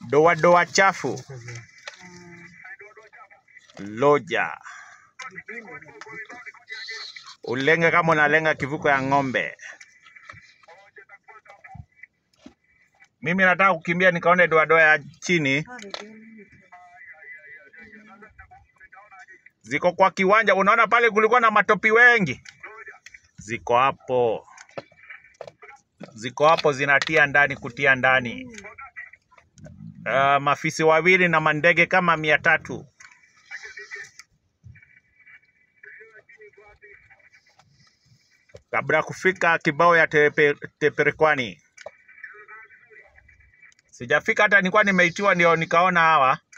doa doa chafu loja ulenge kama unalenga kivuko ya ng'ombe. Mimi nataka kukimbia nikaone doadoa ya chini ziko kwa kiwanja. Unaona pale kulikuwa na matopi wengi, ziko hapo, ziko hapo zinatia ndani, kutia ndani. Uh, mafisi wawili na mandege kama mia tatu. kabla ya kufika kibao ya tepe, Teperekwani. Sijafika hata nilikuwa nimeitiwa, ndio nikaona hawa